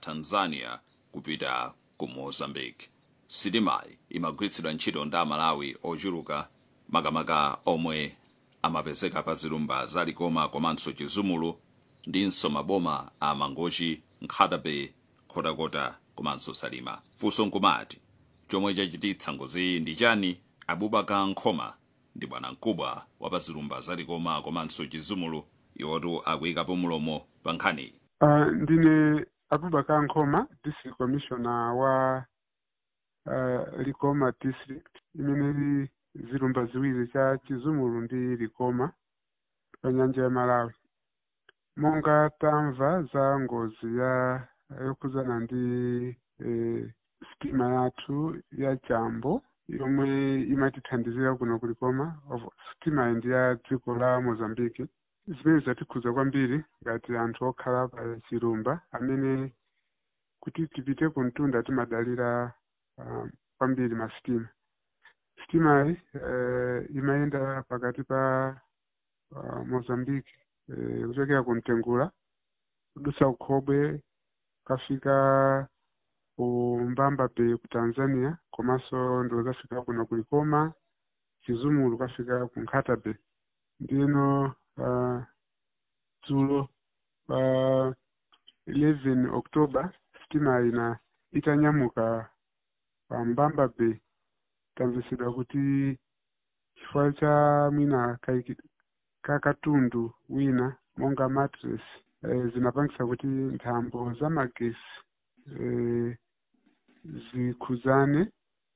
tanzania kupita ku mozambique sitimayi imagwiritsidwa ntchito ndi amalawi ochuluka makamaka omwe amapezeka pa zilumba za likoma komanso chizumulu ndinso maboma a mangochi nkhatabe khotakota komanso salima funso nkumati chomwe chachititsa ngoziyi ndi chani abubaka nkhoma ndi bwana mkubwa wa pa zilumba za likoma komanso chizumulu iwotu akuyikapo mulomo pa nkhaniyi Uh, ndine abubakar nkhoma district commissioner wa uh, likoma district imene ili zilumba ziwiri cha chizumulu ndi likoma pa nyanja ya malawi monga tamva za ngozi ya yokhudzana ndi eh, sitima yathu ya chambo yomwe imatithandizira kuno kulikoma of- sitima iyi ndi ya dziko la mozambique zimene zatikhudza kwambiri ngati anthu okhala pa chilumba amene kuti tipite ku mtunda timadalira uh, kwambiri masitima sitimayi uh, imayenda pakati pa uh, mozambique uh, kuchokera ku mtengula kudutsa kukhobwe kafika ku mbamba bay ku tanzania komanso ndo zafika kuno kulikoma chizumulu kafika ku nkhata bay ndino uh, dzulo pa uh, 11 october sitima ina itanyamuka pa mbamba bay tamvesedwa kuti chifukwa cha mwina kaiki- kakatundu wina monga mattress eh, zinapangisa kuti nthambo za magesi eh, zikhudzane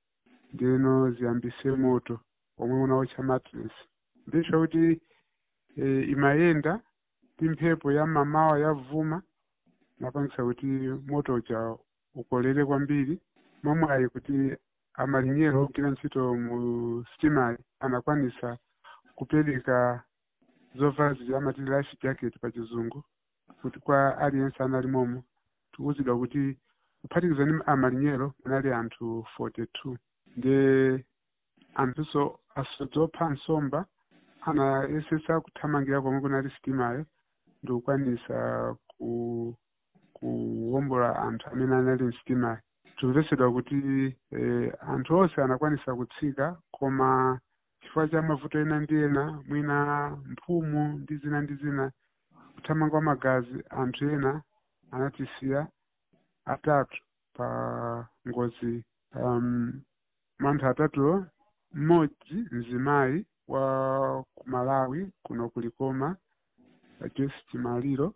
ndeno ziyambise moto omwe unawotcha mattress ndisho kuti eh, imayenda ndi mphepo ya mamawa yavuma napangisa kuti moto uja ukolere kwambiri momwe kuti amalinyero ogwira ntchito mu sitimayi anakwanisa kupereka zovala zija amati life jacket pa chizungu kuti kwa aliyense anali momo tikuwuzidwa kuti kuphatikiza ndi amalinyero munali anthu 42 nde anthunso asodzi opha nsomba anayesesa kuthamangira komwe kunali sitimayo ndi kukwanisa ku kuwombola anthu amene anali msitimayo tikumvesedwa kuti eh, anthu onse anakwanisa kutsika koma chifukwa cha mavuto ena ndi ena mwina mphumu ndi zina ndi zina kuthamanga magazi anthu ena anatisiya atatu pa ngozi um, anthu atatuwo mmodzi mzimayi wa ku malawi kuno kulikoma joyce chimaliro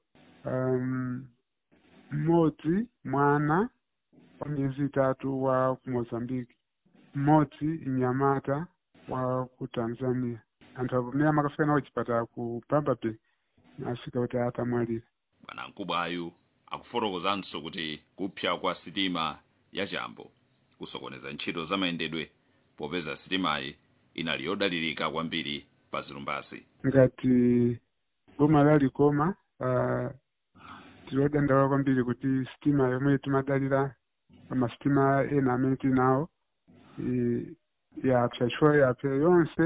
um, mmodzi mwana wa miyezi itatu wa ku mozambique mmodzi mnyamata wa ku tanzania anthu apo pamene amakafika nawo chipatala ku mbamba bay afika kuti atamwalira bwana mkubwayu akufotokozanso kuti kupsa kwa sitima ya chambo kusokoneza ntchito za mayendedwe popeza sitimayi inali yodalirika kwambiri pa zilumbazi ngati boma la likoma uh, tilodandaula kwambiri kuti sitima yomwe timadalira masitima ena amene tinawo i- yapsa chifukwa yapsa yonse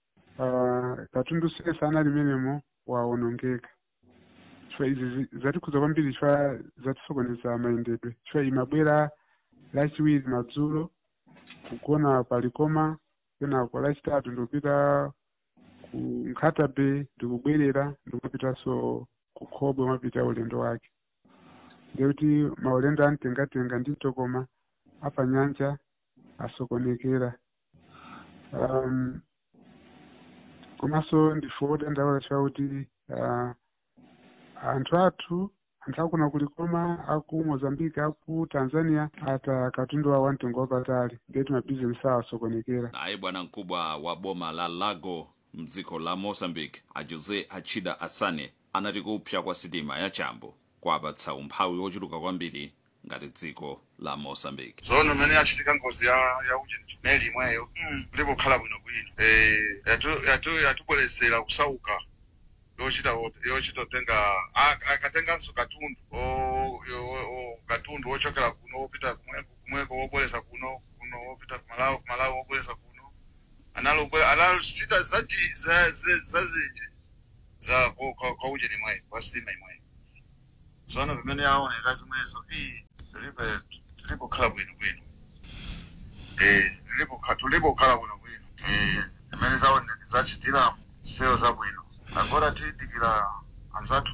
uh, katundu yense anali menemo wawonongeka chifukwa izi zi- zatikhudza kwambiri chifukwa zatisokoneza mayendedwe chifukwa imabwera lachiwiri madzulo kugona palikoma kenako lachitatu ndikupita ku nkhata bay ndikubwerera ndikupitanso ku khobwe mwapita ulendo wake ndekuti maulendo amtengatenga ndi mtokoma apa nyanja asokonekera um, komanso ndife odandaula chifukwa kuti uh, anthu athu anthu akuna kulikoma aku mozambique aku tanzania ata katundu wawo amtengo wapatali ndeti mabizinesi awo asokonekera naye bwana mkubwa wa boma la lago mdziko la mozambique a jose achida asane anati kupsa kwa sitima ya chambo kwapatsa umphawi wochuluka kwambiri ngati dziko la mozambique zono mmene yachitika ngozi ya ya ujeni meli imweyo ndipo khala bwino bwino eh yatu yatu yatubwerezera kusauka yochita yochita tenga akatenganso katundu o yo- o- katundu wochokera kuno wopita kumweko kumweko wobwereza kuno kuno wopita kumalawi kumalawi wobwereza kuno analo analo sita zati za za za zinji za kwa kwa- kwa ujeni imweyo kwa sitima imweyo zono pamene yaoneka zimwezo ii tilibe tilibokhala bwino bwino eh tilibokhala tulibokhala bwino bwino eh imene zaoneka zachitira seyo zabwino agora tiyidikira anzathu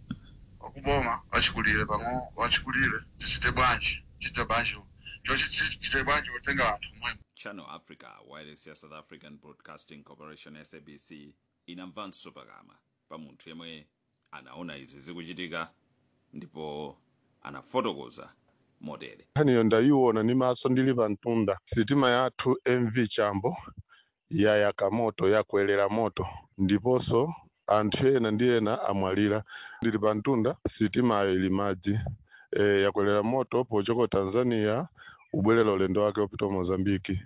wakuboma wachikulire pamwe wachikulire tichite bwanji chite bwanji chochite bwanji kutenga anthu mwemwe channel africa wireless ya south african broadcasting corporation sabc inamvanso pakamwa pa munthu yemwe anaona izi zikuchitika ndipo anafotokoza motere nkhaniyo ndayiona ni maso ndili pa mtunda sitima yathu mv chambo yayaka moto yakwelera moto ndiponso anthu ena ndi ena amwalira ndili pa mtunda sitimayo ili madzi e, yakwelera moto pochoka tanzania ubwerera ulendo wake wopita mozambiki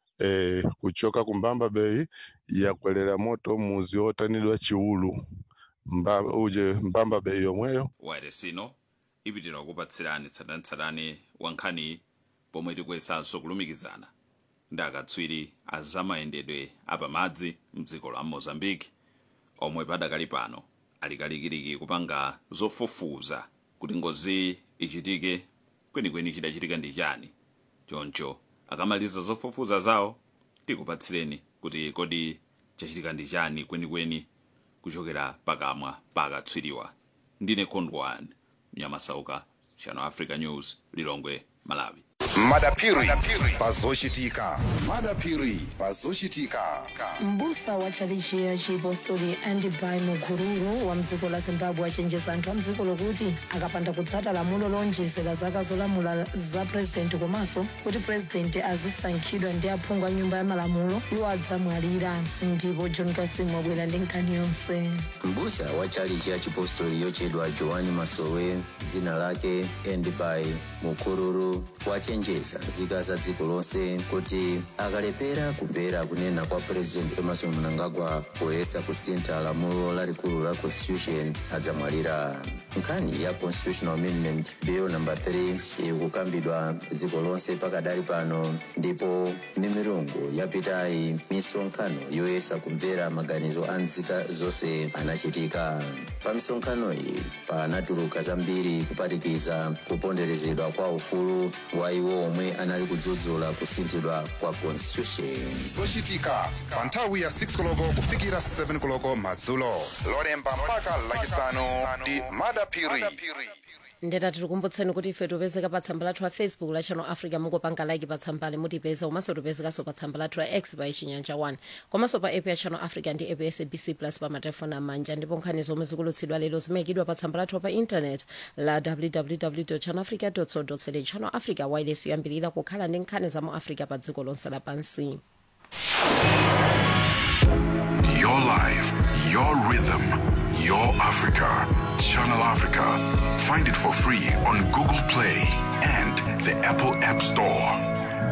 e, kuchoka ku mbamba bay yakwelera moto muzi otanidwa chiulu Mba, uje mbamba bay yomweyo wireless ino ipitira kukupatsirani tsatanetsatane wa nkhani pomwe tikuyesanso kulumikizana ndi akatswiri a zamayendedwe apamadzi mdziko la mozambique omwe padakali pano ali kalikiliki kupanga zofufuza kuti ngozi ichitike kwenikweni chidachitika ndi chani choncho akamaliza zofufuza zawo tikupatsireni kuti kodi chachitika ndi chani kwenikweni kuchokera pakamwa pa akatswiriwa ndine kondwan mnyamasauka channel africa news lilongwe malawi madapiri pazochitika madapiri pazochitika mbusa wa tchalichi ya chipostori andibai mukururu wa mdziko la zimbabwe achenjeza anthu a mdziko lokuti akapanda kutsata lamulo lonjezera zaka zolamula za purezidenti komanso kuti purezidenti azisankhidwa ndi aphungu a nyumba ya malamulo iwo adzamwalira ndipo john kasim wabwera ndi nkhani yonse mbusa wa tchalichi ya chipostori yochedwa joani masowe dzina lake endibai mukururu wachenjeza nzika za dziko lonse kuti akalepera kumvera kunena kwa president emerson mnangagwa poyesa kusintha lamulo lalikulu la constitution adzamwalira nkhani ya constitutional amendment bill number 3 ikukambidwa dziko lonse pakadali pano ndipo mimirungu yapitayi misonkhano yoyesa kumvera maganizo a nzika zonse anachitika pa misonkhano iyi panatuluka zambiri kuphatikiza kuponderezedwa kwa ufulu wa iwo omwe anali kudzudzula kusinthidwa kwa constitution zochitika pa nthawi ya 6 koloko kufikira 7 koloko madzulo lolemba mpaka lachisanu ndi madapiri ndeta tikukumbutseni kuti ife tipezeka pa tsamba lathu la facebook la channel africa mungopanga like pa tsambali mutipeza komanso tipezekanso pa tsamba lathu la x pa chinyanja 1 komanso pa app ya channel africa ndi app ya sabc plus pa matelefoni amanja ndipo nkhani zomwe zikulutsidwa lero zimayikidwa pa tsamba lathu pa intanet la www channel africa co za channel africa wireless yoyambirira kukhala ndi nkhani za mu africa pa dziko lonse lapansi Your life, your rhythm, your Africa. Channel Africa. Find it for free on Google Play and the Apple App Store.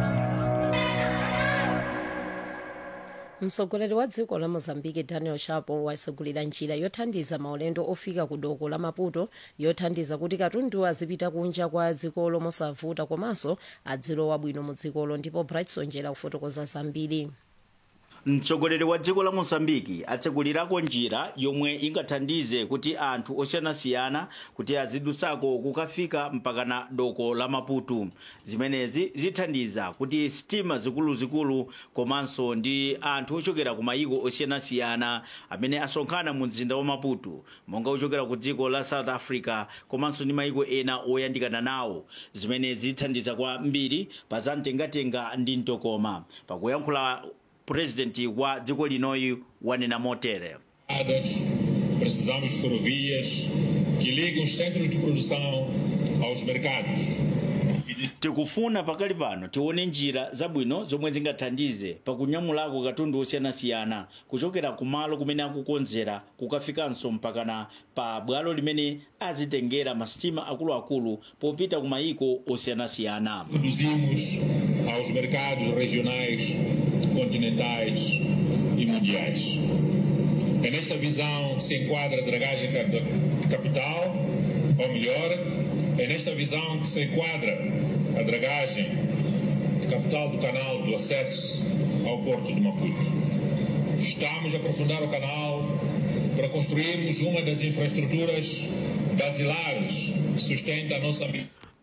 mtsogoleri wa dziko la mozambique daniel chapo wasegulira njira yothandiza maulendo ofika ku doko la maputo yothandiza kuti katundu azipita kunja kwa dzikolo mosavuta komanso adzilowa bwino mu dzikolo ndipo brightson jera kufotokoza zambiri mtsogoleri wa dziko la mozambiki atsegulirako njira yomwe ingathandize kuti anthu osiyanasiyana kuti azidusako kukafika mpakana doko la maputo zimenezi zithandiza kuti sitima zikuluzikulu komanso ndi anthu ochokera ku mayiko osiyanasiyana amene asonkhana mu mzinda wa maputo monga ochokera ku dziko la south africa komanso ndi mayiko ena oyandikana nawo zimenezi zithandiza kwambiri pa zamtengatenga ndi mtokoma pakuyankhula purezidenti wa dziko linoyi wanena motere Precisamos de ferrovias que liguem os centros de produção aos mercados. tikufuna pakali pano tione njira zabwino zomwe zingathandize pakunyamulako katundu osiyanasiyana kuchokera kumalo kumene akukonzera kukafikanso mpakana pa bwalo limene azitengera masitima akuluakulu popita ku mayiko osiyanasiyana Produzimos aos mercados regionais, continentais e mundiais. É nesta visão que se enquadra a dragagem cap- capital, ou melhor, é nesta visão que se enquadra a dragagem de capital do canal do acesso ao porto de Maputo. Estamos a aprofundar o canal para construirmos uma das infraestruturas basilares que sustenta a nossa missão.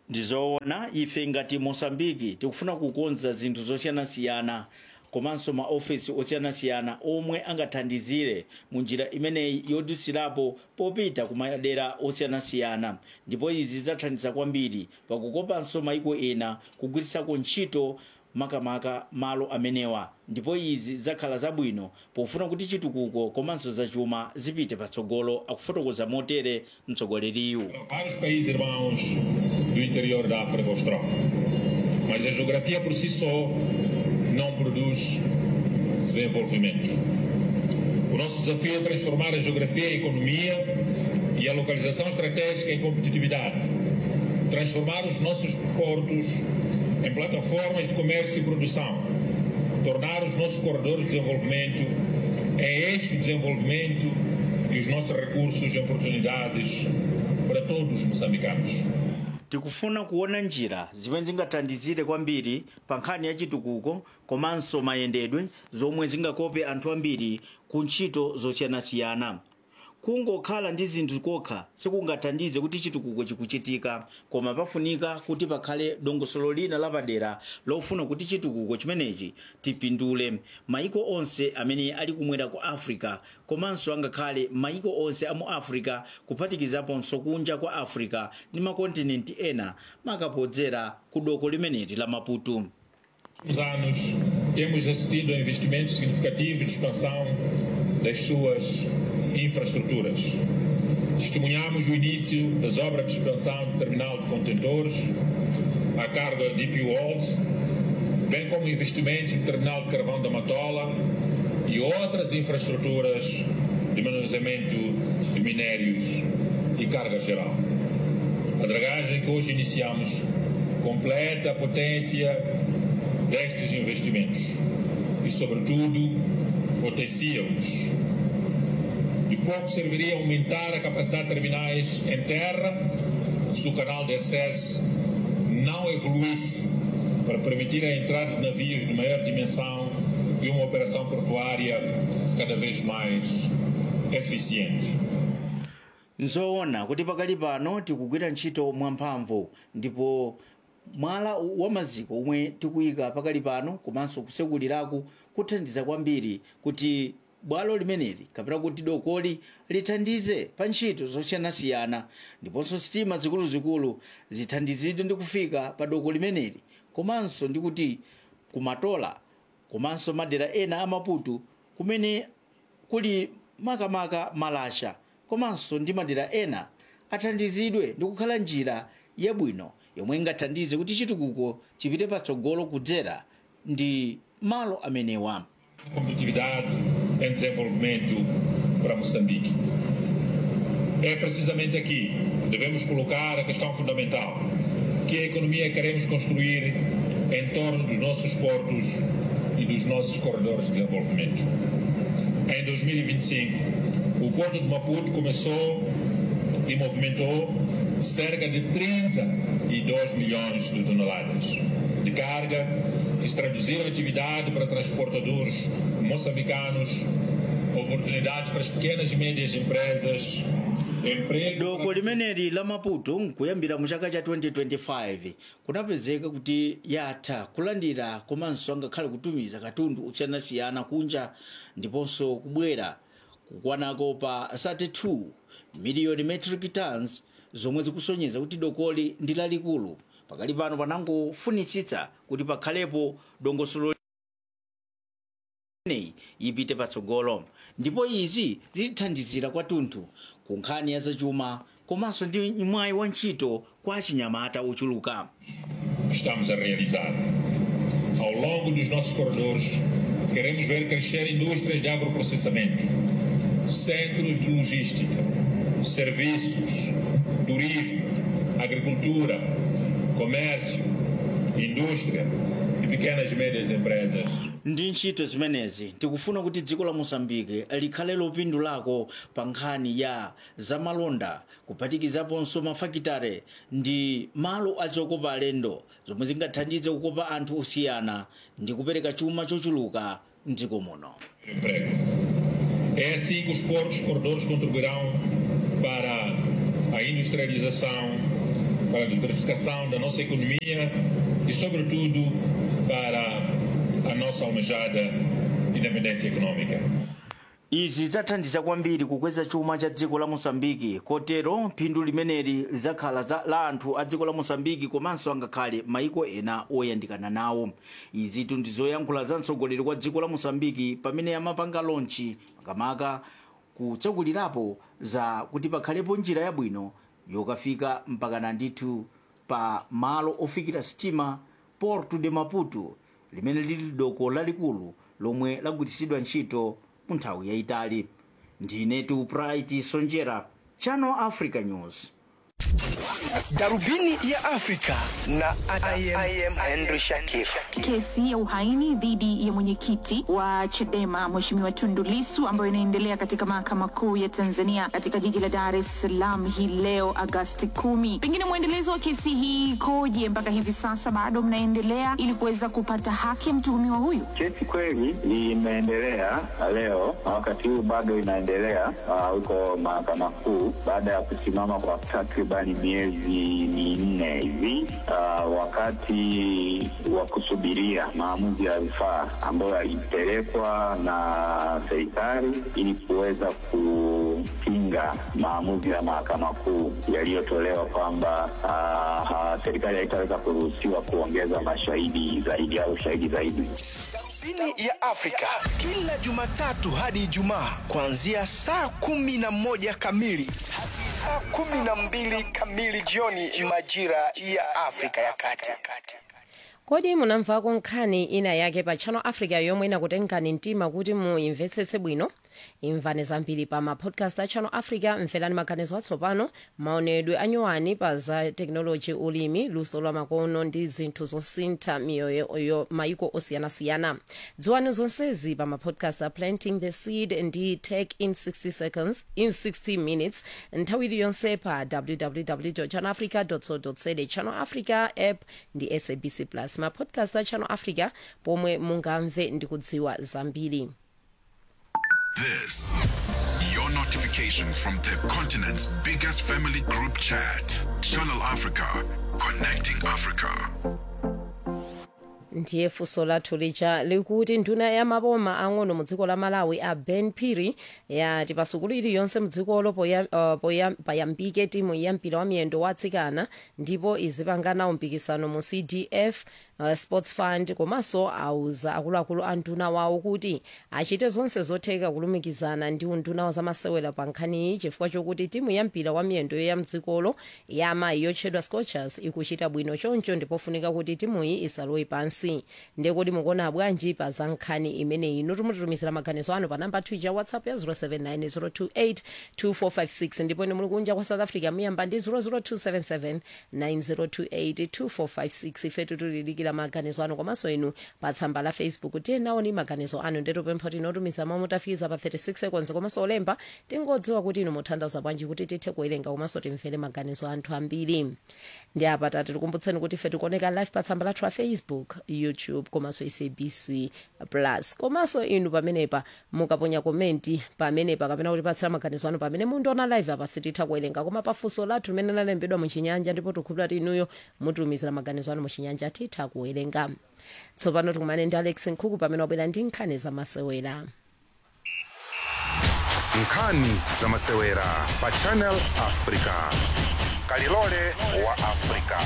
ndizoona ife ngati mosambiki tikufuna kukonza zinthu zosiyanasiyana komanso maofesi osiyanasiyana omwe angathandizire mu njira imeneyi yodusirapo popita ku madera osiyanasiyana ndipo izi zidzathandiza kwambiri pakukopanso maiko ena kugwirisako ntchito makamaka malo amenewa ndipo izi zidzakhala zabwino pofuna kuti chitukuko komanso zachuma zipite patsogolo akufotokoza motere mtsogoleriyu vários países irmãos do interior da África Austral. Mas a geografia por si só não produz desenvolvimento. O nosso desafio é transformar a geografia em economia e a localização estratégica em competitividade. Transformar os nossos portos em plataformas de comércio e produção. Tornar os nossos corredores de desenvolvimento em eixo de desenvolvimento e os nossos recursos em oportunidades para todos os moçambicanos. tikufuna kuona njira zimene zingathandizire kwambiri pa nkhani ya chitukuko komanso mayendedwe zomwe zingakope anthu ambiri ku ntchito zosiyanasiyana kungokhala ndi zinthu kokha sikungathandize kuti chitukuko chikuchitika koma pafunika kuti pakhale dongosolo lina lapadera lofuna kuti chitukuko chimenechi tipindule maiko onse amene ali kumwera ku africa komanso angakhale maiko onse a mu africa kuphatikizaponso kunja kwa africa ndi makontinenti ena makapodzera ku doko limeneli la maputo Nos anos, temos assistido a investimentos significativos de expansão das suas infraestruturas. Testemunhamos o início das obras de expansão do terminal de contentores, a cargo da DP World, bem como investimentos no terminal de carvão da Matola e outras infraestruturas de manuseamento de minérios e carga geral. A dragagem que hoje iniciamos completa a potência destes investimentos e, sobretudo, potencia-os. De pouco serviria aumentar a capacidade de terminais em terra se o canal de acesso não evoluísse para permitir a entrada de navios de maior dimensão e uma operação portuária cada vez mais eficiente. nzoona kuti pakali pano tikugwira ntchito mwamphamvu ndipo mwala wa maziko omwe tikuyika pakali pano komanso kusekulirako kuthandiza kwambiri kuti bwalo limeneli kapena kuti dokoli lithandize pa ntchito zosiyanasiyana ndiponso sitima zikuluzikulu zithandizidwe ndi kufika pa doko limeneli komanso ndi kuti kumatola komanso madera ena a maputo kumene kuli makamaka malasha komanso ndi madera ena athandizidwe ndi kukhala njira yabwino yomwe ingathandize kuti chitukuko chipite patsogolo kudzera ndi malo amenewa competitividade em desenvolvimento para Moçambique. É precisamente aqui que devemos colocar a questão fundamental, que a economia queremos construir em torno dos nossos portos e dos nossos corredores de desenvolvimento. Em 2025, o Porto de Maputo começou e movimentou cerca de 32 milhões de toneladas de carga que se traduziram em atividade para transportadores moçambicanos, oportunidades para as pequenas e médias empresas, emprego doko limeneli la maputo nkuyambira mu chaka cha 2025 kunapezeka kuti yatha kulandira komanso angakhale kutumiza katundu osiyanasiyana kunja ndiponso kubwera kukwanako pa 32 miliyoni metric tons zomwe zikusonyeza kuti dokoli ndi lalikulu pakali pano panangofunitsitsa kuti pakhalepo dongosolo imeneyi ipite patsogolo ndipo izi zithandizira kwathunthu ku nkhani ya zachuma komanso ndi mwayi wa ntchito kwa achinyamata ochuluka estamos a realizar. Ao longo dos nossos corredores, queremos ver crescer indústrias de agroprocessamento, centros de logística, serviços, turismo, agricultura, comércio, indústria e pequenas e médias empresas. ndi ntchito zimenezi tikufuna kuti dziko la mosambike likhale lopindulako pa nkhani ya zamalonda kuphatikizaponso mafakitare ndi malo azokopa alendo zomwe zingathandize kukopa anthu osiyana ndi kupereka chuma chochuluka mdziko muno emprego. É assim que os portos corredores contribuirão para a industrialização para a diversificação da nossa economia e, sobretudo, para a nossa almejada independência econômica. izi zidzathandiza kwambiri kukweza chuma cha dziko la mosambiki kotero phindu limeneli lidzakhala za- la anthu a dziko la mosambiki komanso angakhale maiko ena oyandikana nawo izitu ndi zoyankhula za mtsogoleri kwa dziko la mosambiki pamene amapanga lonchi makamaka kutsakulirapo za kuti pakhalepo njira yabwino yokafika mpakana ndithu pa malo ofikira sitima porto de maputo limene lili doko lalikulu lomwe lagwiritsidwa ntchito mu nthawi yayitali ndinetu bright sonjera channel africa news Darubini ya Afrika na I am, I am Henry Shakif. Kesi ya uhaini dhidi ya mwenyekiti wa Chadema Mheshimiwa Tundu Lissu ambayo inaendelea katika mahakama kuu ya Tanzania katika jiji la Dar es Salaam hii leo Agasti kumi. Pengine mwendelezo wa kesi hii ikoje mpaka hivi sasa, bado mnaendelea ili kuweza kupata haki ya mtuhumiwa huyu? Kesi kweli imeendelea leo na wakati huu bado inaendelea ah, huko mahakama kuu baada ya kusimama kwa takribani miezi minne hivi ah, wakati wa kusubiria maamuzi ya rufaa ambayo yalipelekwa na serikali ili kuweza kupinga maamuzi ya mahakama kuu yaliyotolewa kwamba ah, ah, serikali haitaweza kuruhusiwa kuongeza mashahidi zaidi au shahidi zaidi. Darubini ya Afrika kila Jumatatu hadi Ijumaa kuanzia saa kumi na moja kamili hadi saa kumi na mbili kamili jioni majira ya Afrika ya Kati. kodi munamvako nkhani ina yake pa channel africa yomwe inakutengani mtima kuti muimvetsetse bwino imvani zambiri pa mapodcast a channel africa mverani maganizo atsopano maonedwe anyowani pa za teknoloji ulimi luso lwa makono ndi zinthu zosintha miyoyo yo maiko osiyanasiyana dziwani zonsezi pa mapodcast a planting the seed ndi tech in 60 seconds in 60 minutes nthawi iliyonse pa www channel africa co za channel africa app ndi sabc plus mapodcast a channel africa pomwe mungamve ndi kudziwa zambiri This, your notification from the continent's biggest family group chat. Channel Africa, connecting Africa. ndiye funso lathu lija likuti nduna ya maboma ang'ono mu dziko la malawi a ben piri yati pa sukulu iliyonse mudzikolo poya- uh, poya- payambike timu ya mpira wa miyendo wa atsikana ndipo izipanganawo mpikisano mu cdf uh, sports fund komanso auza akuluakulu a nduna wawo kuti achite zonse zotheka kulumikizana ndi unduna wa zamasewera pa nkhaniyi chifukwa chokuti timu ya mpira wa miyendo ya mdzikolo ya amayi yotchedwa scorchers ikuchita bwino choncho ndipofunika kuti timuyi isalowe pansi ndekuti mukuona bwanji pa za nkhani imeneyi inu timutitumizira maganizo anu pa namba twitter whatsapp ya 079 028 ndipo ine muli kunja kwa south africa muyamba ndi 00277 9028 2456 ife titulilikira maganizo anu komanso inu pa tsamba la facebook tiyenaoni maganizo anu ndetupempha tinotumiza mawu mutafikiza pa 36 seconds komanso olemba tingodziwa kuti inu muthandaza bwanji kuti tithe kuwerenga komanso timvere maganizo anthu ambiri ndi apa tati tikumbutseni kuti ife tikuoneka live pa tsamba lathu la facebook youtube komanso sabc plus komanso inu pamenepa mukaponya komenti pamenepa kapena kutipatsira maganizo anu pamene mundiona live apa sititha kuwerenga koma pafunso lathu limene lalembedwa muchinyanja ndipo tikhulupira kuti inuyo mutumizira maganizo anu muchinyanja titha kuwerenga tsopano tikumane ndi alex nkhuku pamene wabwera ndi nkhani zamasewera nkhani zamasewera pa channel africa kalilole wa africa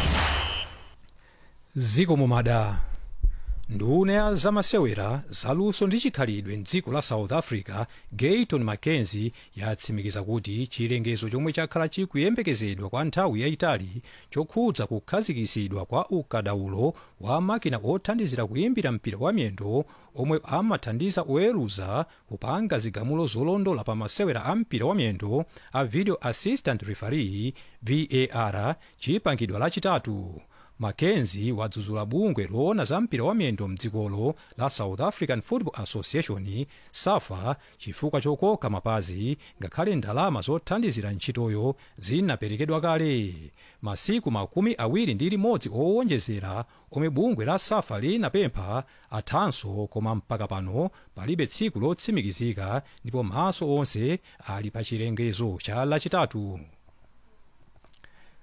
ziko mumada nduna ya zamasewera zaluso ndi chikhalidwe mdziko la south africa gayton mackenzie yatsimikiza kuti chilengezo chomwe chakhala chikuyembekezedwa kwa nthawi yayitali chokhudza kukhazikisidwa kwa ukadaulo wa makina othandizira kuyimbira mpira wa miyendo omwe amathandiza oweruza kupanga zigamulo zolondola pa masewera a mpira wa miyendo a video assistant referee var chipangidwa lachitatu mackenzie wadzudzula bungwe loona za mpira wa miyendo mdzikolo la south african football association safa chifukwa chokoka mapazi ngakhale ndalama zothandizira ntchitoyo zinaperekedwa kale masiku makumi awiri ndi limodzi owonjezera omwe bungwe la safa linapempha athanso koma mpaka pano palibe tsiku lotsimikizika ndipo maso onse ali pa chilengezo cha lachitatu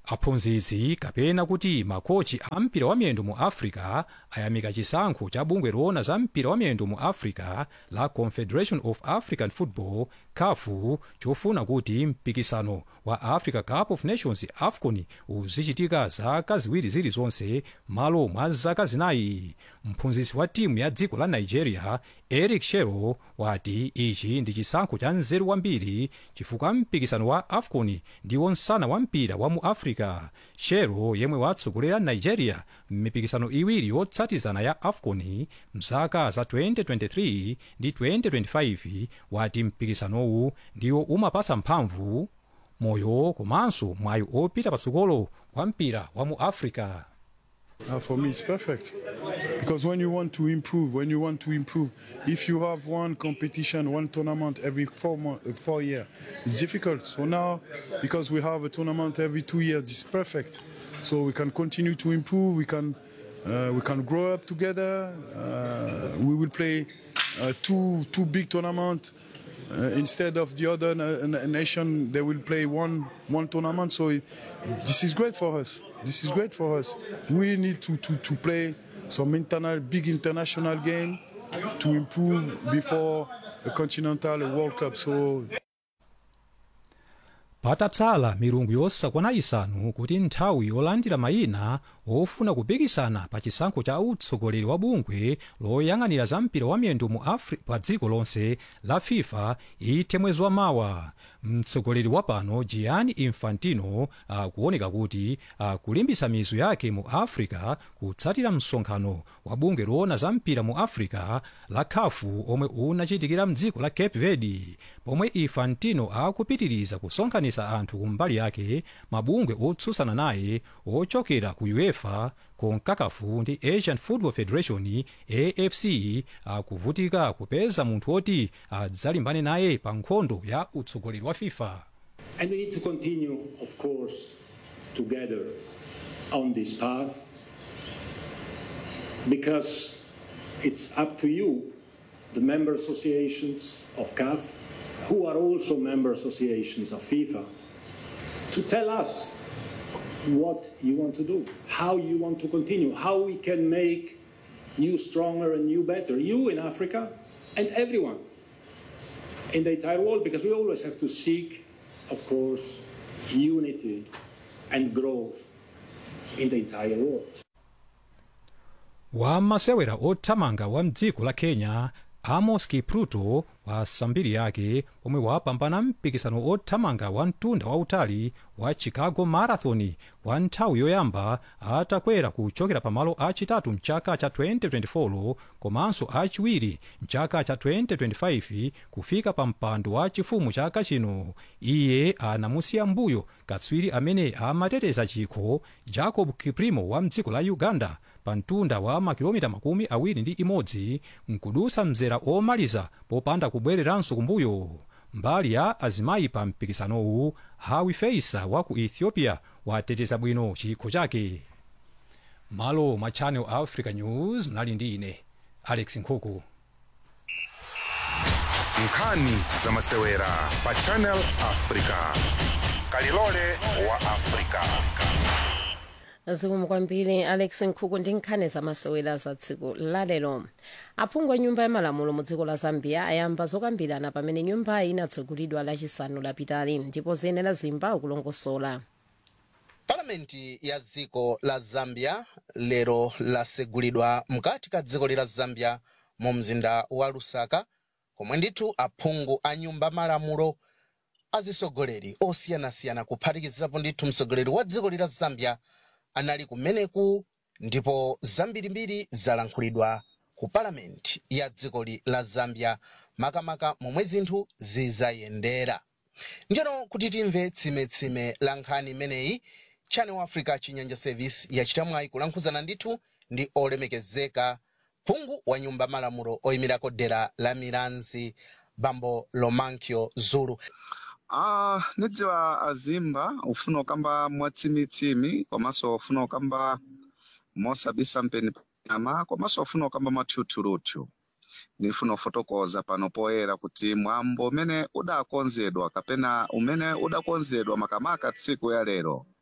aphunzitsi kapena kuti makochi a mpira wa miyendo mu africa ayamika chisankho cha bungwe loona za mpira wa miyendo mu africa la confederation of african football kafu chofuna kuti mpikisano wa africa cup of nations afcon uzichitika zaka ziwiri zilizonse malo mwa zaka zinayi mphunzitsi wa timu ya dziko la nigeria eric shero wati ichi ndi chisankho cha nzeru kwambiri chifukwa mpikisano wa afcon ndiwo msana wa mpira wa mu africa shero yemwe watsogolera nigeria m'mipikisano iwiri yotsatizana ya afcon mzaka za 2023 ndi 2025 wati mpikisanowu ndiwo umapasa mphamvu moyo komanso mwayi opita patsogolo kwa mpira wa mu africa Uh, for me, it's perfect because when you want to improve, when you want to improve, if you have one competition, one tournament every four month, uh, four year, it's difficult. So now, because we have a tournament every two years, it's perfect. So we can continue to improve. We can uh, we can grow up together. Uh, we will play uh, two two big tournament. Uh, instead of the other na- na- nation, they will play one one tournament. So it, this is great for us. This is great for us. We need to, to, to play some internal, big international game to improve before the Continental World Cup. So patatsala milungu yosakwana isanu kuti nthawi yolandira mayina ofuna kupikisana pa chisankho cha utsogoleri wa bungwe loyang'anira za mpira wa miyendo mu Afri- pa dziko lonse la fifa ithe mwezi wa mawa mtsogoleri wa pano gianni infantino akuoneka kuti akulimbisa mizu yake mu africa kutsatira msonkhano wa bungwe loona za mpira mu africa la khafu omwe unachitikira mdziko la cape verde pomwe infantino akupitiriza kusonkhanitsa anthu kumbali yake mabungwe otsutsana naye ochokera ku uefa konkakafu ndi asian football federation afc akuvutika kupeza munthu oti adzalimbane naye pa nkhondo ya utsogoleri wa fifa And we need to continue, of course, together on this path because it's up to you, the member associations of CAF, who are also member associations of FIFA, to tell us what you want to do, how you want to continue, how we can make you stronger and you better, you in Africa and everyone in the entire world, because we always have to seek, of course, unity and growth in the entire world. wamasewera othamanga wa mdziko la kenya amos kipruto wa sambiri yake pomwe wapambana mpikisano othamanga wa mtunda wautali wa chicago marathon wa nthawi yoyamba atakwera kuchokera pamalo achitatu mchaka cha 2024 komanso achiwiri mchaka cha 2025 kufika pa mpando wa chifumu chaka chino iye anamusiya mbuyo katswiri amene amateteza chikho jacob kiprimo wa mdziko la uganda pa mtunda wa makilomita makumi awiri ndi imodzi nkudusa mzera omaliza popanda kubwereranso kumbuyo mbali ya azimayi pa mpikisanowu hawi feisa wa ku ethiopia wateteza bwino chikho chake malo mwa channel africa news mnali ndi ine alex nkhuku nkhani za masewera pa channel africa kalilole wa africa zikomo kwambiri alex nkhuku ndi nkhani zamasewera za tsiku lalero aphungu a nyumba ya malamulo mu dziko la zambia ayamba zokambirana pamene nyumbayi inatsegulidwa lachisanu lapitali ndipo ziyenera zimba ukulongosola palamenti ya dziko la zambia lero lasegulidwa mkati ka dziko lila zambia mu mzinda wa lusaka komwe ndithu aphungu a nyumba malamulo azisogoleri osiyanasiyana kuphatikizapo ndithu msogoleri wa dziko lila zambia anali kumeneku ndipo zambirimbiri zalankhulidwa ku palamenti ya dzikoli la zambia makamaka momwe zinthu zizayendera njeno kuti timve tsimetsime la nkhani imeneyi channel africa chinyanja service yachita mwayi kulankhuzana ndithu ndi olemekezeka phungu wa nyumba malamulo oyimirako dera la milanzi bambo lomankyo zulu Ah, nidziwa azimba ufuna ukamba mwatsimitsimi komanso ufuna ukamba mosabisa mpeni panyama komanso ufuna ukamba mathuthuruthu nifuna ufotokoza pano poyera kuti mwambo umene udakonzedwa kapena umene udakonzedwa makamaka tsiku ya lero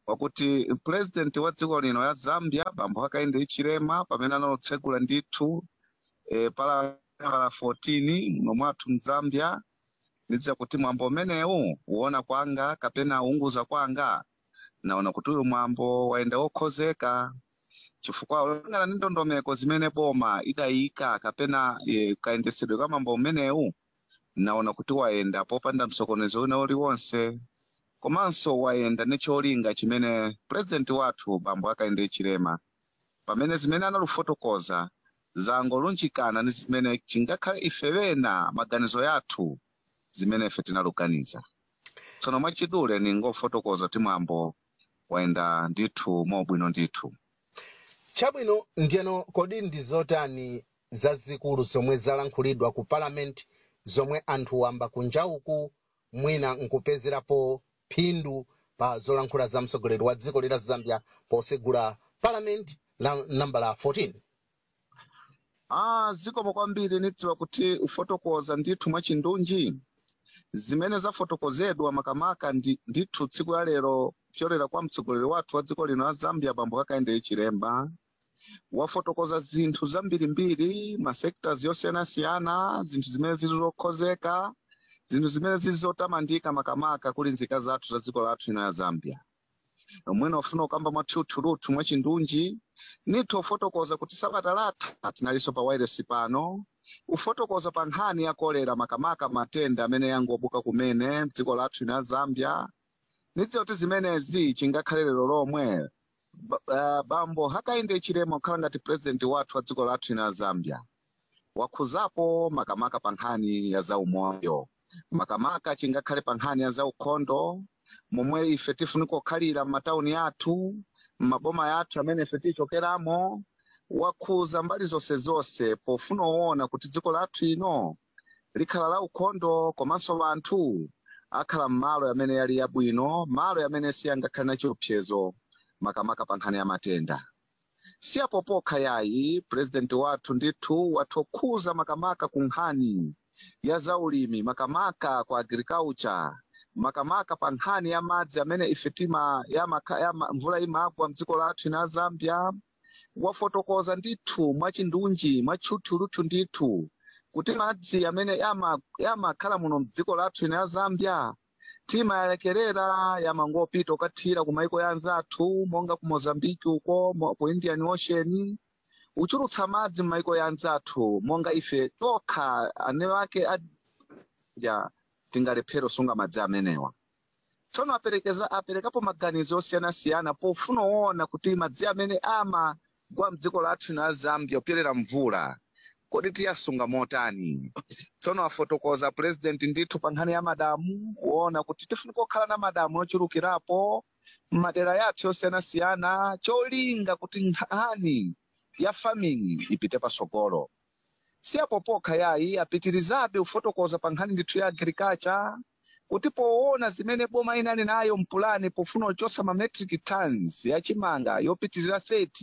wakuti president wa dziko lino ya zambia bambo hakainde hichilema pamene analotsegula ndithu e, pala pala 14 muno mwathu mzambia ndidziwa kuti mwambo umenewu uona kwanga kapena unguza kwanga naona kuti uyu mwambo wayenda wokhozeka chifukwa ulingana ndi ndondomeko zimene boma idayika kapena e, kayendesedwe ka mwambo umenewu naona kuti wayenda popanda msokonezo wina uliwonse komanso wayenda ndi cholinga chimene president wathu bambo hakainde hichilema pamene zimene analufotokoza zangolunjikana ndi zimene chingakhale ife wena maganizo yathu zimene ife tinalukaniza tsono mwachidule ningofotokoza kuti mwambo wayenda ndithu mobwino ndithu chabwino ndiyeno kodi ndi zotani zazikulu zomwe zalankhulidwa ku parliament zomwe anthu wamba kunja uku mwina nkupezerapo phindu pa zolankhula za mtsogoleri wa dziko lila zambia posegula parliament la nambala 14 ah zikomo kwambiri nidziwa kuti ufotokoza ndithu mwachindunji zimene zafotokozedwa makamaka ndi, ndithu tsiku ya lero pyolera kwa mtsogoleri wathu wa dziko lino la zambia bambo hakainde hichilema wafotokoza zinthu zambirimbiri masectors yosiyanasiyana zinthu zimene zili zokhozeka zinthu zimene zili zotamandika makamaka kuli nzika zathu za dziko lathu lino ya zambia omwene ofuna kukamba mwathuthuluthu mwachindunji nithu ufotokoza kuti sabata latha tinalinso pa wireless pano ufotokoza pa nkhani ya kolera makamaka matenda amene yangobuka kumene dziko lathu lino la zambia nidziwa kuti zimenezi chingakhale lero lomwe ba- ah, bambo hakainde hichilema kukhala ngati president wathu wa dziko lathu lino la zambia wakhuzapo makamaka pa nkhani ya zaumoyo makamaka chingakhale pa nkhani ya zaukhondo momwe ife tifunika kukhalira m'matawuni athu m'maboma yathu amene ife tichokeramo wakhuza mbali zonse zonse pofuna kuona kuti dziko lathu ino likhala la ukhondo komanso vanthu akhala m'malo amene yali yabwino malo amene siyangakhale na chiopsezo makamaka pa nkhani ya matenda siyapo pokha yayi president wathu ndithu wathokhuza makamaka ku nkhani ya zaulimi makamaka ku agriculture makamaka pa nkhani ya madzi amene ife tima ya maka, ya ma, mvula imagwa mdziko lathu ina zambia wafotokoza ndithu mwachindunji mwatchuthuluthu ndithu kuti madzi amene yama- yamakhala muno mdziko lathu ina ya zambia timayalekerera yamangopita ukathira ku maiko ya anzathu monga ku mozambiki uko mo- ku indian ocean uchulutsa madzi m'maiko ya anzathu monga ife tokha ane ake adya tingalephera usunga madzi amenewa tsono aperekeza aperekapo maganizo osiyanasiyana pofuna kuona kuti madzi amene amagwa mdziko lathu na zambia kupyerera mvula kodi tiyasunga motani tsono afotokoza president ndithu pa nkhani ya madamu kuona kuti tifunika kukhala na madamu yochulukirapo m'madera yathu yosiyanasiyana cholinga kuti nkhani ya farming ipite pasogolo siyapo pokha yayi apitirizabe kufotokoza pa nkhani ndithu ya agriculture kuti poona zimene boma inali nayo mpulani pofuna kuchotsa ma metric tons yachimanga yopitirira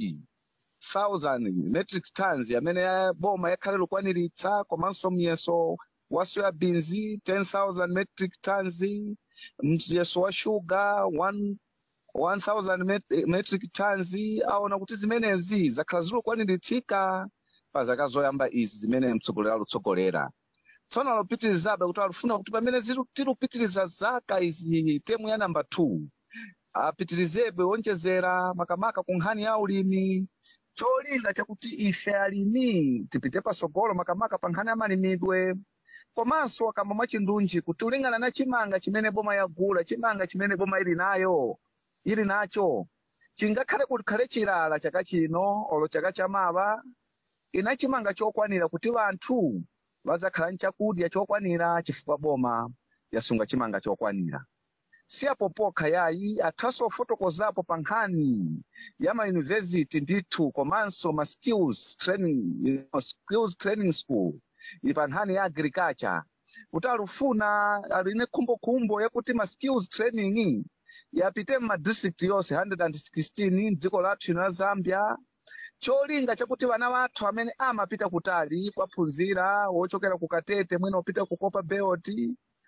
30,000 metric tons amene ya- boma yakhale lukwaniritsa komanso myeso wa soyabins 10,000 metric tons myeso wa sugar 1 1000 met- metric tons aona kuti zimenezi zakhala zilukwaniritsika pa zaka zoyamba izi zimene mtsogoleri alutsogolera tsono alupitirizabe kuti alufuna kuti pamene zilu- tilupitiriza zaka izi temu ya namba 2 apitirizebe wonjezera makamaka ku nkhani ya ulimi cholinga chakuti ife alimi tipite pasogolo makamaka pa nkhani ya malimidwe komanso akamba mwachindunji kuti ulingana na chimanga chimene boma yagula chimanga chimene boma ili nayo ili nacho chingakhale kukhale chilala chaka chino olo chaka chamawa ina chimanga chokwanira kuti vanthu vazakhala nchakudya chokwanira chifukwa boma yasunga chimanga chokwanira siyapo pokha yayi athaso ofotokozapo pa nkhani ya mayunivhesiti ndithu komanso ma skills training you know, skills training school ili pa nkhani ya agriculture kuti alufuna aline khumbokhumbo yakuti ma skills training yapite m'madistrict yonse 116 mdziko lathu ino la zambia cholinga chakuti vana vathu amene amapita kutali kwaphunzira wochokera ku katete mwina upita ku copper belt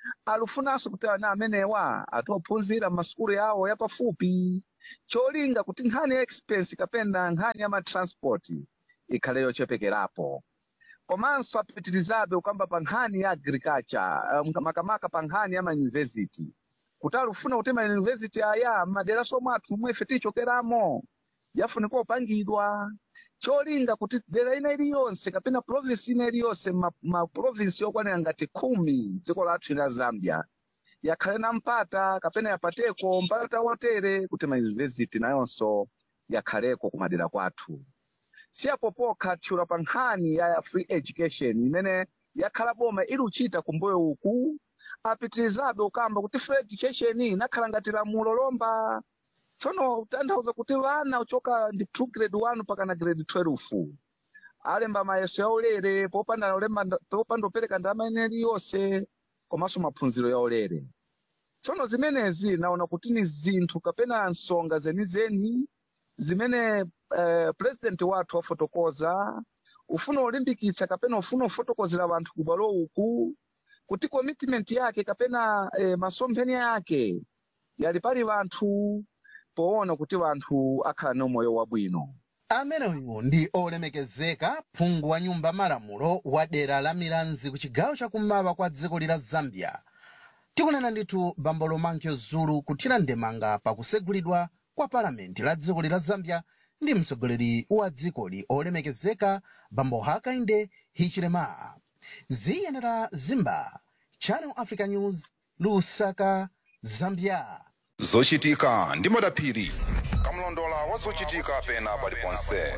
alufunanso kuti ana amenewa atophunzira m'masukulu yawo yapafupi cholinga kuti nkhani ya expense kapena nkhani ya matransport ikhale yochepekerapo komanso apitirizabe kukamba pa nkhani ya agriculture um, makamaka pa nkhani ya mayunivesity kuti alufuna kuti mayunivesity aya m'maderaso mwathu momwe ife tichokeramo yafunika kupangidwa cholinga kuti dera ina iliyonse kapena province ina iliyonse ma, ma province yokwanira ngati khumi dziko lathu la zambia yakhale na mpata kapena yapateko mpata wotere kuti mayunivesity nayonso yakhaleko kumadera kwathu siyapo pokha thiula pa nkhani ya free education imene yakhala boma ili uchita kumbuyo uku apitirizabe ukamba kuti free education inakhala ngati lamulo lomba tsono tanthauza kuti vana uchoka ndi two grade one pakana grade twelve alemba mayeso yaulere popanda ulemba popanda upereka ndalama ine iliyonse komanso maphunziro yaulere tsono zimenezi naona kuti ni zinthu kapena nsonga zenizeni zimene eh, president wathu wafotokoza ufuna ulimbikitsa kapena ufuna ufotokozera vanthu kubwalo uku kuti commitment yake kapena eh, masomphenya yake yali pali vanthu poona kuti vanthu akhala ni umoyo wabwino ameneyu ndi olemekezeka phungu wa nyumba malamulo wa dera la milanzi ku chigawo chakummawa kwa dziko lila zambia tikunena ndithu bambo lomankyo zulu kuthira ndemanga pakusegulidwa kwa palamenti la dziko lila zambia ndi mtsogoleri wa dzikoli olemekezeka bambo hakainde hichilema ziyenera zimba channel africa news lusaka zambia zochitika ndi madaphiri kamlondola wa zochitika pena paliponse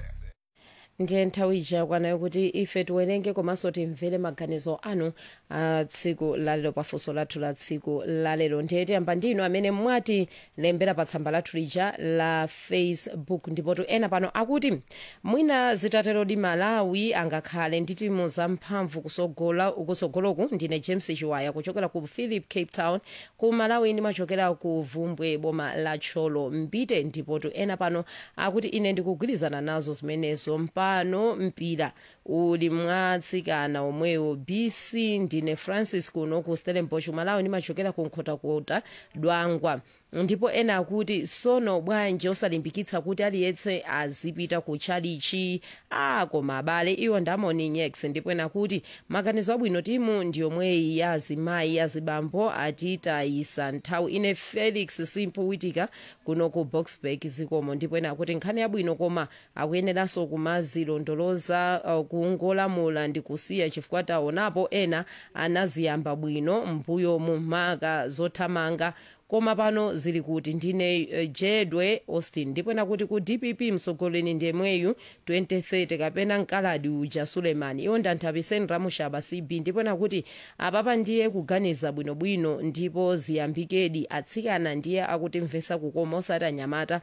ndiye nthawi ija yakwanayo kuti ife tiwerenge komanso timvere maganizo anu a tsiku lalero pafunso lathu la tsiku lalero ndiye tiyamba ndinu amene mwatilembera pa tsamba lathu lija la facebook ndipotu ena pano akuti mwina zitaterodi malawi angakhale ndi timu zamphamvu kusogola kusogoloku ndine james chiwaya kuchokera ku philip cape town ku malawi ndimachokera ku vumbwe boma la tcholo mbite ndipotu ena pano akuti ine ndikugwirizana nazo zimenezo mpano mpira uli mwatsikana omwewo bc ndine francis kuno ku stellenbosch malawi ndimachokera ku nkhotakota dwangwa ndipo ena akuti sono bwanji osalimbikitsa kuti aliyetse azipita ku chalichi a koma abale iwo ndamoni nyex ndipo ena akuti maganizo abwino timu ndiyomweyi ya azimayi azibambo atitayisa nthawi ine felix simpu witika kuno ku boxburg zikomo ndipo ena akuti nkhani yabwino koma akuyeneranso kumazilondoloza uh, kungolamula ndi kusiya chifukwa taonapo ena anaziyamba bwino mbuyo mu maka zothamanga koma pano zili kuti ndine uh, jedwe austin ndipo nakuti ku dpp mtsogoleri ndemweyu 2030 kapena mkaladi uja sulemani iwo ndanthapiseni ramushaba cb ndipo nakuti apapa ndiye kuganiza bwinobwino ndipo ziyambikedi atsikana ndiye akutimvesa kukoma osati anyamata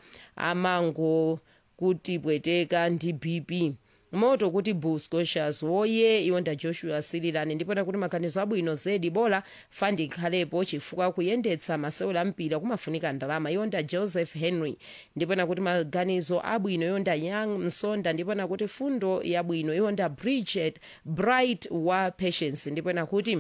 amango kuti pweteka ndi bp moto kuti bull scotias woye iwonda joshua sililani ndipo nakuti maganizo abwino zedi bola fandi ikhalepo chifukwa kuyendetsa masewera mpira kumafunika ndalama iwonda joseph henry ndipo nakuti maganizo abwino iwonda young msonda ndipo nakuti fundo yabwino iwonda bridget bright wa patience ndipo nakuti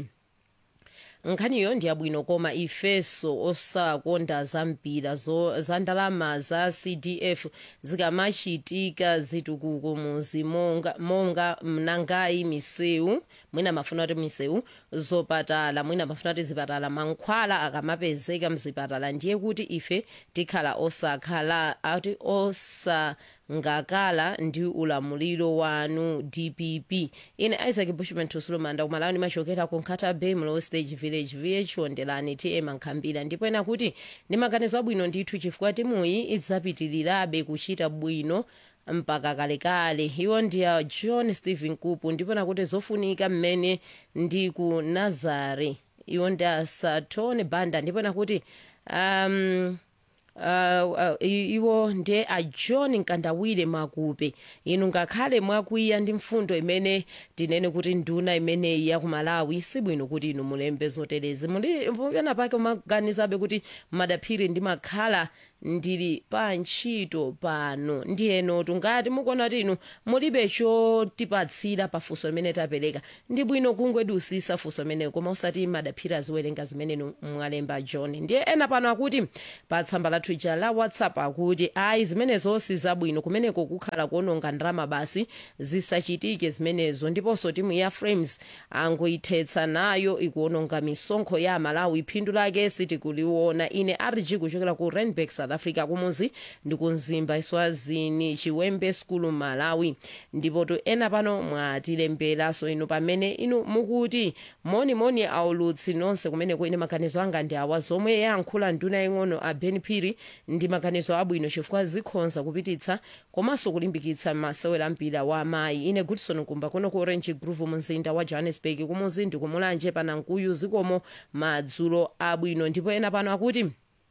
nkhaniyo ndiyabwino koma ifeso osakonda zampira zo za ndalama za cdf zikamachitika zitukuko muzi monga, monga mnangayi misewu mwina mafuna kuti misewu zopatala mwina mafuna kuti zipatala mankhwala akamapezeka mzipatala ndiye kuti ife tikhala osakhala ati osa ngakala ndi ulamuliro wanu dpp ine isaac bushman tusulumanda kumalawi ndimachokera ku nkata bay mlow stage village vh ondelani tm nkhambira ndipo ena kuti ndi maganizo abwino ndithu chifukwa timuyi idzapitirirabe kuchita bwino mpaka kalekale iwo ndiya john stephen kupu ndipo nakuti zofunika mmene ndi ku nazare iwo ndiya satone banda ndipo nakuti um, uh, uh, iwo ndiye a john nkandawire makupe inu ngakhale mwakwiya ndi mfundo imene tinene kuti nduna imeneyi ya kumalawi sibwino kuti inu mulembe zoterezi muli pena pake umaganizabe kuti madaphiri ndimakhala ndili pa ntchito pano ndiyeno tungati mukuona kuti inu mulibe chotipatsira pa funso limene tapereka ndi bwino kungwedusisa funso limenelo koma usati madaphiri aziwerenga zimene inu mwalemba john ndiye ena pano akuti pa tsamba lathu ija la whatsapp akuti ayi zimenezo si zabwino kumeneko kukhala kuononga ndalama basi zisachitike zimenezo ndiponso timu ya frames angoyithetsa nayo ikuononga misonkho ya malawi phindu lake sitikuliona ine rg kuchokera ku randburg south africa kumuzi ndi kumzimba iswazini chiwembe school malawi ndipo to ena pano mwatilemberanso inu pamene inu mukuti monimoni aulutsi nonse kumeneko ine maganizo anga ndi awa zomwe yankhula nduna yaying'ono a ben piri ndi maganizo abwino chifukwa zikhonza kupititsa komanso kulimbikitsa masewera ampira wa amayi ine goodson kumba kuno ku orange groove mumzinda wa johannesburg kumuzi ndi kumulanje panankuyu zikomo madzulo abwino ndipo ena pano akuti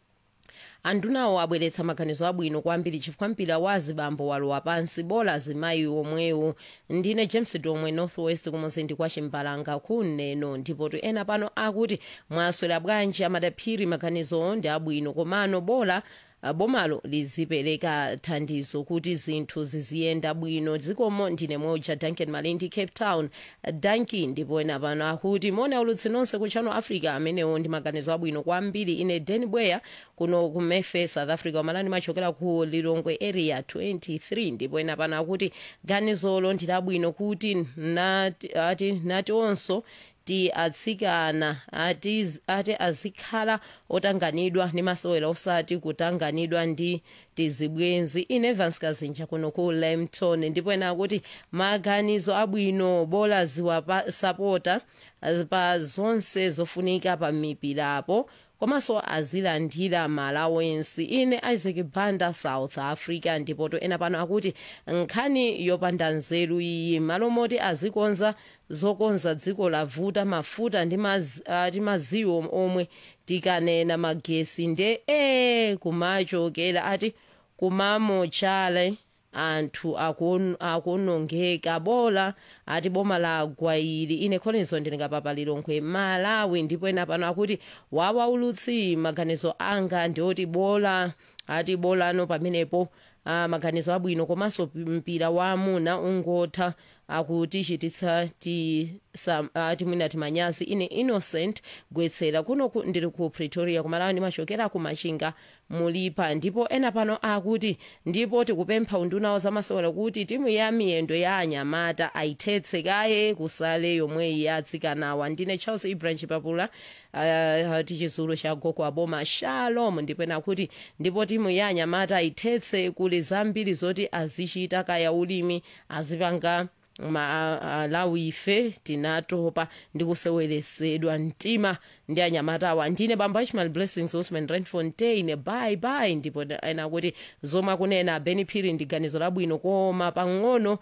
andunawo abweretsa maganizo abwino kwambiri chifukwa mpira wa azibambo walowa pansi bola azimayi omwewo ndine james domwe northwest kumuzindi kwa chimbalanga kuneno ndipo to ena pano akuti mwaswera bwanji amadaphiri maganizo ndi abwino komano bola Uh, bomalo lizipereka thandizo kuti zinthu ziziyenda bwino dzikomo ndine moja duncan malindi cape town Uh, danki ndipo ena pano akuti mona ulutsi nonse ku channel africa amenewo ndi maganizo abwino kwambiri ine den bweya kuno ku mefe south africa wamalani machokera ku lilongwe area 23 ndipo ena pano akuti ganizolo ndi labwino kuti nati, ati, nati onso ti atsikana ati, ati azikhala otanganidwa ndi masewera osati kutanganidwa ndi tizibwenzi ine evans kazinja kuno ku lemton ndipo ena akuti maganizo abwino bola ziwasapota pa zonse zofunika pa mipirapo komanso azilandira malawensi ine isaac banda south africa ndipo to ena pano akuti nkhani yopanda nzeru iyi malo moti azikonza zokonza dziko lavuta mafuta ndi maz, uh, maziwo omwe tikanena magesi nde e kumachokera ati kumamochale anthu akuonongeka bola ati boma la gwayili ine kholenso ndilingapapa lilongwe malawi ndipo ena pano akuti wawaulutsi maganizo anga ndioti bola ati bolano pamenepo uh, maganizo abwino komanso mpira wa amuna ungotha akutichititsa timwina timanyazi ine innocent gwetsera kuno ndili ku pretoria kumalawi ndimachokera ku machinga mulipa ndipo ena pano akuti ndipo tikupempha unduna wa zamasewera kuti timu ya miyendo ya anyamata ayithetse kaye kusale yomwe ya atsikanawa ndine charles ibrahim chipapula uh, tichizulu cha gogo aboma shalom ndipo ena kuti ndipo timu ya anyamata ayithetse kuli zambiri zoti azichita kaya ulimi azipanga malawi ife tinatopa ndi kuseweresedwa mtima ndi anyamatawa ndine bamba ishmael blessings osman renfontaine bye bye ndipo ena kuti zomwe akunena benipiri ndi ganizo labwino koma pang'ono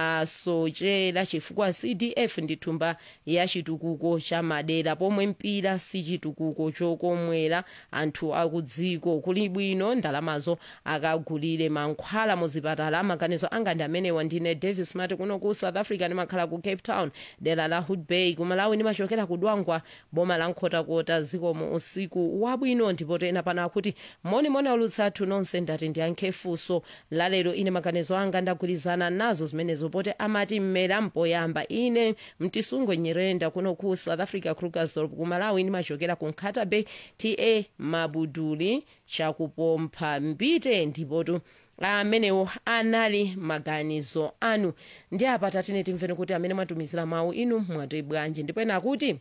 asochera chifukwa cdf ndi thumba ya chitukuko cha madera pomwe mpira si chitukuko chokomwera anthu akudziko kuli bwino ndalamazo akagulire mankhwala muzipatala maganizo anga ndi amenewa ndine davis mati kuno ku south africa ndimakhala ku cape town dera la hood bay kumalawi ndimachokera kudwangwa boma la nkhotakota zikomo usiku wabwino ndipo ena pano akuti monimoni aulutsi athu nonse ndati ndiyankhe funso lalero ine maganizo anga ndagwirizana nazo zimenezo poti amati mmera mpoyamba ine mtisungo nyerenda kuno ku south africa krugersdorp kumalawi ndimachokera ku nkhata bay ta mabuduli chakupompha mbite ndipotu amenewo anali maganizo anu ndi apa tatine timveni kuti amene mwatumizira mawu inu mwati bwanji ndipo ena akuti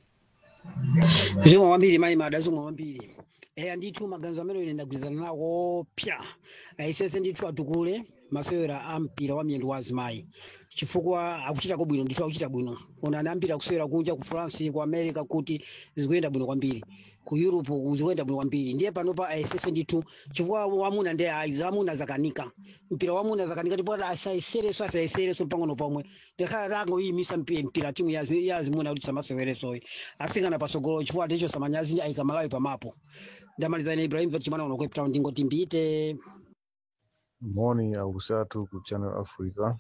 zomwe kwambiri mayi mada zomwe kwambiri eya ndithu maganizo amene ine ndagwirizana nawo pya ayisese ndithu atukule masewera a mpira wa miyendo wa azimayi chifukwa akuchitako bwino ndithu akuchita bwino onani ambiri akusewera kunja ku france ku america kuti zikuyenda bwino kwambiri ku europe zikuyenda bwino kwambiri ndiye panopa ayesese ndithu chifukwa wamuna ndi aiza amuna zakanika mpira wamuna zakanika ndipo asayesereso asayesereso pang'ono pomwe ndikhala tangoyimisa mpira timu ya azimuna kuti samaseweresoyi asikana pasogolo chifukwa ticho samanyazi ayika malawi pamapo ndamaliza ine ibrahim chimana uno cape town ndingoti mbite moni akusatu ku channel africa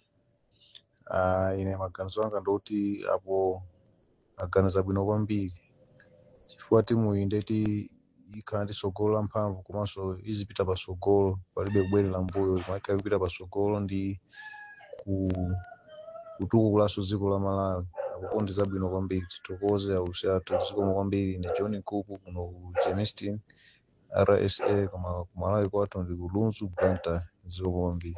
uh, ine maganizo anga ndoti apo aganiza bwino kwambiri chifukwa timu iyi ndeti ikhala ndi sogolo la mphamvu komanso izipita pasogolo palibe kubwerera mbuyo imakhala ikupita pasogolo ndi ku kutukulaso dziko la malawi akuko ndi zabwino kwambiri titokoze aulusi athu zikomo kwambiri ndi john nkuku kuno ku germiston rsa koma ku malawi kwathu ndi ku lunzu blantyre zikomo kwambiri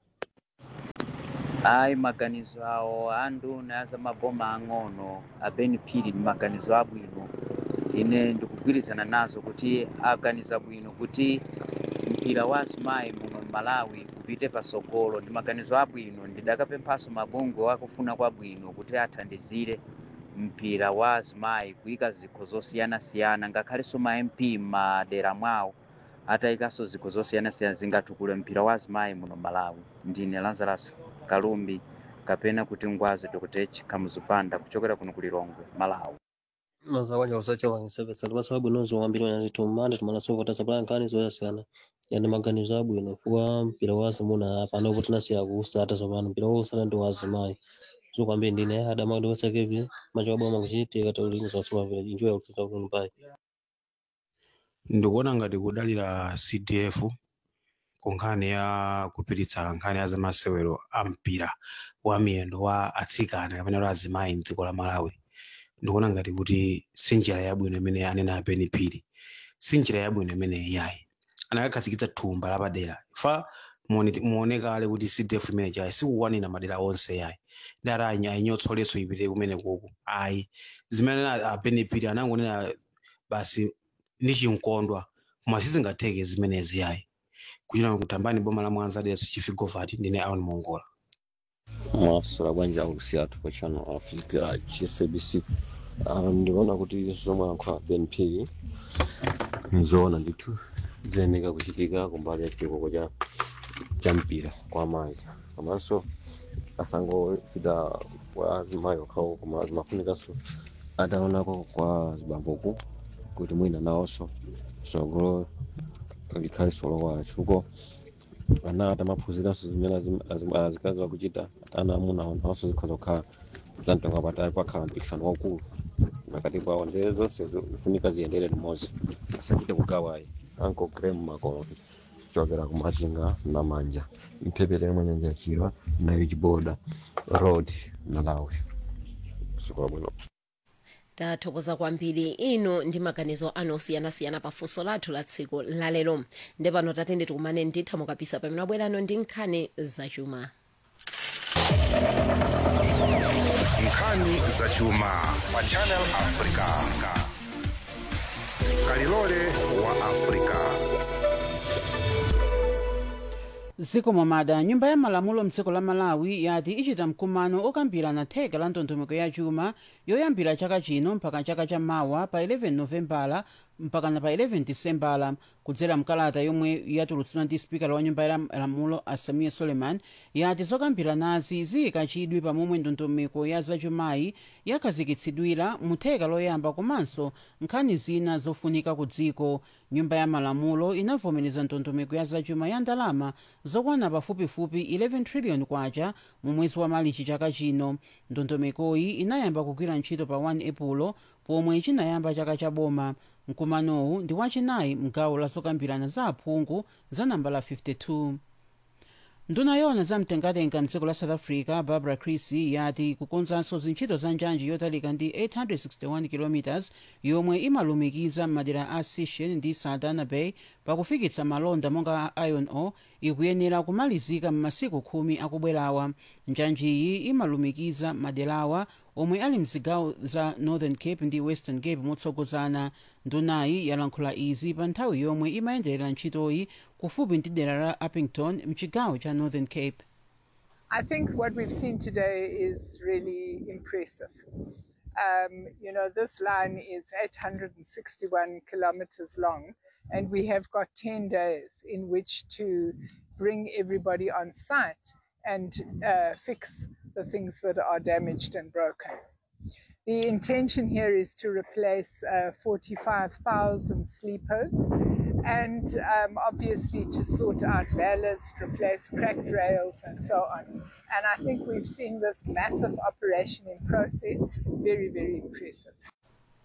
ayi maganizo awo a nduna ya zamaboma ang'ono a benefit ndi maganizo abwino ine ndikugwirizana nazo kuti aganiza bwino kuti mpira wa azimayi muno malawi upite pasogolo ndi maganizo abwino ndidakapemphaso mabungwe akufuna kwabwino kuti athandizire mpira wa azimayi kuyika zikho zosiyanasiyana ngakhalenso ma mp m'madera mwawo atayikaso zikho zosiyanasiyana zingatukule mpira wa azimayi muno malawi ndine lazarus kalumbi kapena kuti ngwazi dr kamuzupanda kuchokera kuno kulilongwe malawi mazawanya usachawanyisevesa ndi masababu inonso wambiri wanyazitumande tumanasovota sapala nkhani zoyasiyana yani maganizo abwino fuka mpira wa azimuna apa anopo tinasiya kuusata tsopano mpira wa usata ndi wa azimayi so kwambiri ndine adama kuti wasakevi macho aboma kuchitika taulingiza watsuma vile injo ya kusasa kuno pai ndikuona ngati kudalira cdf ku nkhani ya kupititsa nkhani ya zamasewero a mpira wa miyendo wa atsikana kapena wa azimayi mdziko la malawi ndikuona ngati kuti si njira yabwino imene anena apeni phiri si njira yabwino imene yayi anakakhazikitsa thumba lapadera fa muone- muonekale kuti cdf imene chayi sikukwanira madera onse yayi ndati ayi ayinyotsoletso ipite kumene kuku ayi zimene apeni phiri anangonena basi ndi chinkondwa koma sizingatheke zimenezi yayi kuchita kutambani boma la mwanza deso chifigovati ndine aon mongola masura bwanja aulusi athu pa channel africa chsabc um, ndikuona kuti zomwe alankhula bnp nizoona ndithu ziyeneka kuchitika kumbali ya chikoko cha cha mpira kwa amayi komanso asangochita kwa azimayi okhawo koma zimafunikanso ataonako kwa zibamboku kuti mwina nawonso tsogolo likhale solowala chifukwa ana atamaphunziranso zimene azim- azim- azikazi akuchita ana amuna nawonso zikhoza kukhala zamtengo patali pakhala mpikisano waukulu pakati pawo ndee zonse zifunika ziyendere limodzi asachite kugawayi anko graham makolo kuchokera kumachinga na manja mphepete mwa nyanja yachirwa nayo chiboda road malawi siku labwino tathokoza kwambiri inu ndi maganizo anu osiyanasiyana pa funso lathu la tsiku lalero nde pano tatende tikumane nditha mukapisa pamene abwerano ndi nkhani zachuma nkhani zachuma pa channel africa kalilole wa africa ziko momada nyumba ya malamulo mdziko la malawi yati ichita mkumano okambirana theka la ndondomeko ya chuma yoyambira chaka chino mpaka chaka cha mawa pa 11 novembala mpakana pa 11 disembala kudzera mkalata yomwe yatulutsira ndi spikala wa nyumba ya malamulo asamiya suleiman yati zokambiranazi ziyika chidwi pamomwe ndondomeko ya zachumayi yakhazikitsidwira mu theka loyamba komanso nkhani zina zofunika ku dziko nyumba ya malamulo inavomereza ndondomeko ya zachuma ya ndalama zokwana pafupifupi 11 trillion kwacha mu mwezi wa malichi chaka chino ndondomekoyi inayamba kugwira ntchito pa 1 epulo pomwe chinayamba chaka cha boma mkumanowu ndi wachinayi mgawo la zokambirana za aphungu za nambala 52 nduna yona zamtengatenga mdziko la south africa barbara crissy yati kukonzanso zintchito za njanji yotalika ndi 861 km yomwe imalumikiza madera a sishen ndi saldanha bay pakufikitsa malonda monga iron ore ikuyenera kumalizika m'masiku khumi akubwerawa njanjiyi imalumikiza maderawa omwe ali mzigawo za northern cape ndi western cape motsogozana ndunayi yalankhula izi pa nthawi yomwe imayenderera ntchitoyi kufupi ndi dera la uppington mchigawo cha northern cape I think what we've seen today is really impressive. Um, you know, this line is 861 kilometers long, and we have got 10 days in which to bring everybody on site and uh, fix the things that are damaged and broken. The intention here is to replace uh, 45,000 sleepers and um, obviously to sort out ballast, replace cracked rails, and so on. And I think we've seen this massive operation in process. Very, very impressive.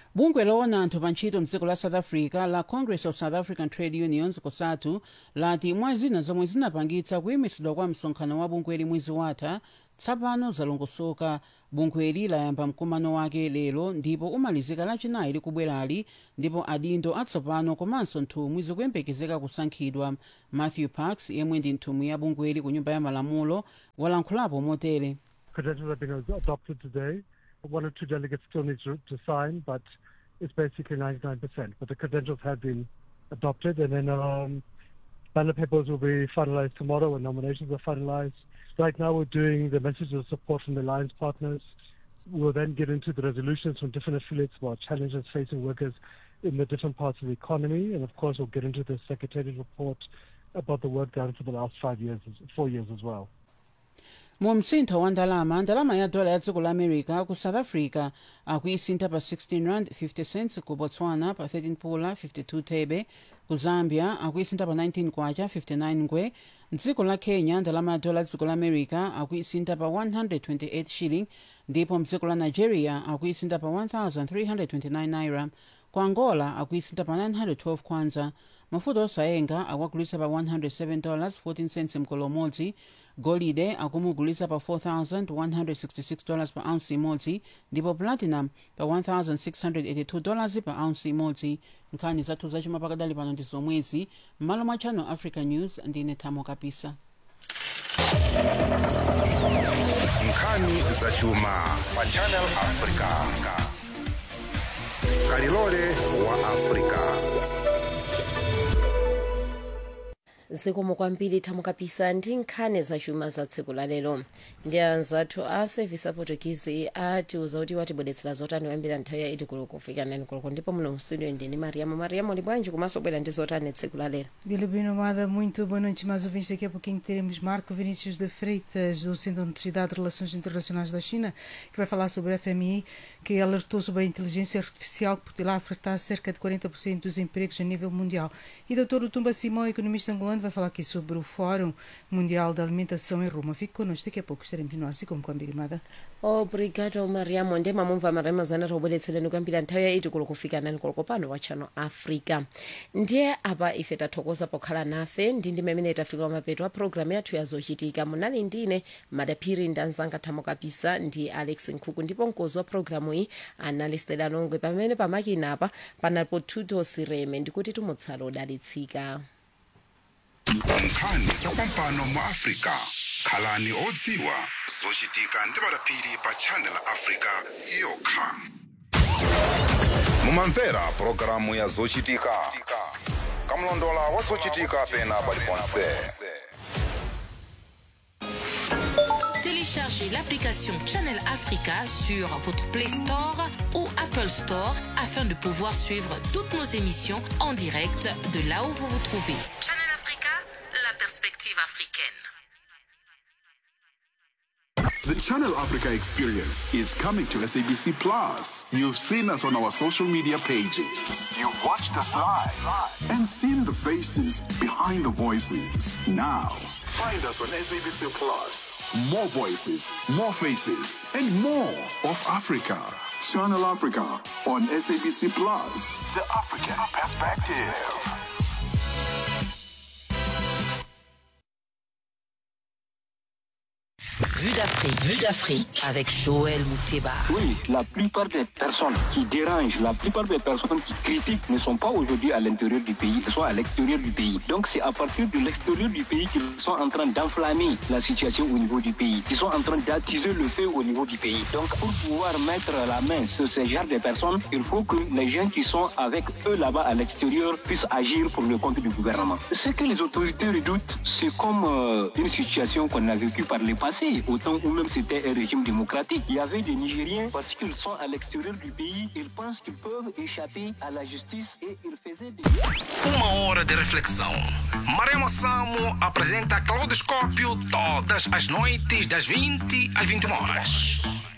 bungwe loona anthu pa ntchito mdziko la south africa la congress of south african trade unions cosatu lati mwa zina zomwe zinapangitsa kuyimitsidwa kwa msonkhano wa bungweli mwezi watha tsapano zalongosoka bungweli layamba mkumano wake lero ndipo umalizika lachinayi likubwerali ndipo adindo atsopano komanso nthumwi zikuyembekezeka kusankhidwa matthew parks yemwe ndi nthumwi ya bungweli ku nyumba ya malamulo walankhulapo motere credentials have been adopted today. One or two delegates still need to, to sign, but it's basically 99%. But the credentials have been adopted, and then um, ballot papers will be finalized tomorrow when nominations are finalized. Right now, we're doing the messages of support from the alliance partners. We'll then get into the resolutions from different affiliates about challenges facing workers in the different parts of the economy, and of course, we'll get into the secretariat report about the work done for the last five years, four years as well. mu msintho wa ndalama ndalama ya dola ya dziko la america ku south africa akuyisintha pa 16 rand 50 cents ku botswana pa 13 pula 52 thebe ku zambia akuyisintha pa 19 kwacha 59 ngwe mdziko la kenya ndalama ya dola ya dziko la america akuyisintha pa 128 shilling ndipo mdziko la nigeria akuyisintha pa 1329 naira ku angola akuyisintha pa 912 kwanza mafuta osayenga akuwagulisa pa 107 dollars 14 cents mkolo umodzi golide akumugulisa pa 4166 dollars pa ounce imodzi ndipo platinum pa 1682 dollars pa ounce imodzi nkhani zathu zachuma pakadali pano ndi zomwezi m'malo mwa channel africa news ndine thamo kapisa nkhani zachuma pa channel africa kalilole wa africa zikomo kwambiri thamo kapisa ndi nkhani zachuma za tsiku la lero ndi anzathu a service aportugizi atiuza kuti watibwedetsera zotani kuyambira nthawi ya idi koloko kufika nani koloko ndipo muno mstudio ndini mariamo mariamo ndi bwanji komanso bwera ndi zotani tsiku la lero Dilabino Amada, muito boa noite, mais ouvintes. Daqui a pouquinho teremos Marco Vinícius de Freitas, do Centro de Universidade de Relações Internacionais da China, que vai falar sobre a FMI, que alertou sobre a inteligência artificial que poderá afetar cerca de 40% dos empregos a nível mundial. E Dr. Utumba Simão, economista angolano, vai falar aqui sobre o Fórum Mundial da Alimentação em Roma. Fique connosco, daqui a pouco estaremos no ar, assim como com a Birimada. obrigado mariamo ndi mamumva marema zana tobweretsereni kuyambira nthawi ya idi koloko kufika nani koloko pano wa channel africa ndiye apa ife tathokoza pokhala nafe ndi ndi mmene tafika mapeto a programu yathu ya zochitika munali ndine madaphiri ndi anzanga thamo kapisa ndi alex nkhuku ndipo mkozi wa programu iyi anali stela nongwe pamene pamakina apa panalipo tuto sireme ndikuti tumutsala odalitsika nkhani zapampano mu africa khalani odziwa zochitika ndi madaphiri pa channel africa yokha mumamvera pulogalamu ya zochitika kamlondola wa zochitika pena paliponse Téléchargez l'application Channel Africa sur votre Play Store ou Apple Store afin de pouvoir suivre toutes nos émissions en direct de là où vous vous trouvez. Channel Africa, la perspective africaine. The Channel Africa experience is coming to SABC Plus. You've seen us on our social media pages. You've watched us live and seen the faces behind the voices. Now, find us on SABC Plus. More voices, more faces, and more of Africa. Channel Africa on SABC Plus. The African perspective. Vue d'Afrique, vue d'Afrique avec Joël Mouteba. Oui, la plupart des personnes qui dérangent, la plupart des personnes qui critiquent ne sont pas aujourd'hui à l'intérieur du pays, elles sont à l'extérieur du pays. Donc c'est à partir de l'extérieur du pays qu'ils sont en train d'enflammer la situation au niveau du pays, qu'ils sont en train d'attiser le feu au niveau du pays. Donc pour pouvoir mettre la main sur ce genre de personnes, il faut que les gens qui sont avec eux là-bas à l'extérieur puissent agir pour le compte du gouvernement. Ce que les autorités redoutent, c'est comme euh, une situation qu'on a vécue par le passé, au temps où même c'était un régime démocratique. Il y avait des Nigériens, parce qu'ils sont à l'extérieur du pays, ils pensent qu'ils peuvent échapper à la justice et ils faisaient des... Uma hora de reflexão. Maremo Samo apresenta Claudoscópio todas as noites das 20 às 21 horas.